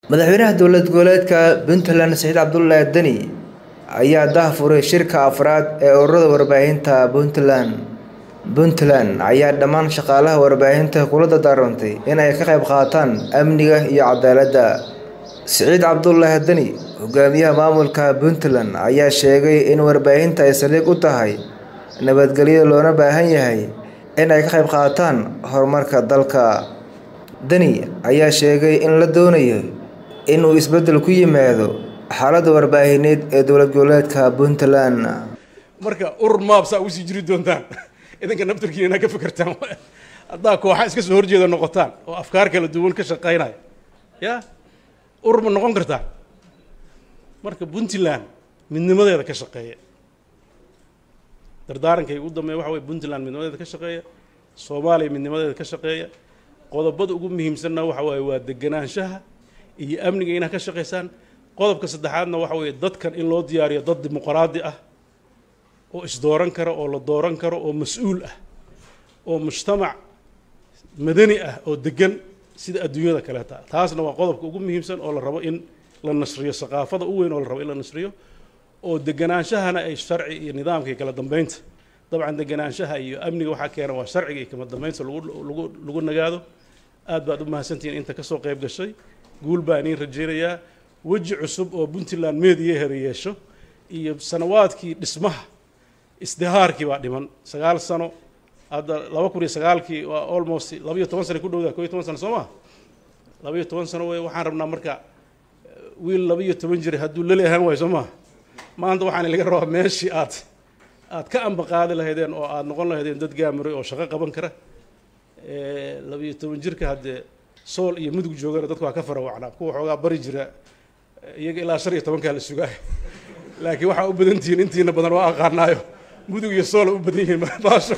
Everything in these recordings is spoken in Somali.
madaxweynaha dowlad goboleedka puntland saciid cabdullaahi deni ayaa daahfuray shirka afraad ee ururada warbaahinta puntland puntland ayaa dhammaan shaqaalaha warbaahinta kula dardaarantay in ay ka qayb qaataan amniga iyo cadaaladda siciid cabdullaahi deni hogaamiyaha maamulka puntland ayaa sheegay in warbaahinta ay saldhig u tahay nabadgelyo loona baahan yahay in ay ka qayb qaataan horumarka dalka deni ayaa sheegay in la doonayo inuu isbeddel ku yimaado xaaladda warbaahineed ee dowlad goboleedka puntland marka urur maabsaa ugu sii jiri doontaan idinka naftarkiina inaa ka fikirtaan haddaa kooxa iska soo horjeeda noqotaan oo afkaar kala duwan ka shaqaynaya ya urur ma noqon kartaa marka puntland midnimadeeda ka shaqeeya dardaarankay ugu dambeeya waxa wey puntland midnimadeeda ka shaqeeya soomaaliya midnimadeeda ka shaqeeya qodobada ugu muhiimsanna waxa waaye waa deganaanshaha iyo amniga inaad ka shaqaysaan qodobka saddexaadna waxa weeye dadkan in loo diyaariyo dad dimuqraadi ah oo isdooran kara oo la dooran karo oo mas-uul ah oo mujtamac madani ah oo degan sida adduunyada kaleeta taasna waa qodobka ugu muhiimsan oo la rabo in la nasriyo saqaafada u weyn oo la rabo in la nasriyo oo deganaanshahana ay sharci iyo nidaamka iyo kala dambeynta dabcan deganaanshaha iyo amniga waxaa keena waa sharciga iyo kala dambeynta lagu lagu lagu nagaado aad baad u mahadsantihiin inta kasoo qayb gashay guul baan iin rajaynayaa weji cusub oo puntland meediyaheeda yeesho iyo sanawaadkii dhismaha isdihaarkii baa dhiman sagaal sano hadda laba kun iyo sagaalkii waa almost laba iyo toban sano ku dhowdaa ko iyo toban sano soo maa laba iyo toban sano wey waxaan rabnaa marka wiil laba iyo toban jir hadduu lali ahaan waayo soo maa maanta waxaan laga rabaa meeshii aad aad ka ambaqaadi lahaydeen oo aad noqon lahaydeen dad gaamiray oo shaqo qaban kara laba iyo toban jirka haddee sool iyo mudug joogana dadku waa ka farawacnaa kuwa xoogaa bari jira iyaga ilaa shan iyo tobankaa la sugaay laakiin waxaa u badan tihiin intiina badan waa aqaanaayo mudug iyo soola u badan yihiin baasho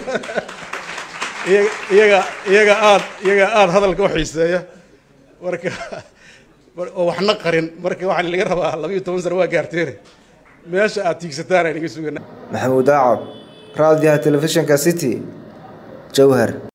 iyaga iyaga aad iyaga aada hadalka u xiiseeya marka oo waxna qarin marka waxaan laga rabaa laba iyo toban sano waa gaarteene meesha aad tiigsataan aynaga sugana maxamuud aacad raadiyaha telefishinka city jowhar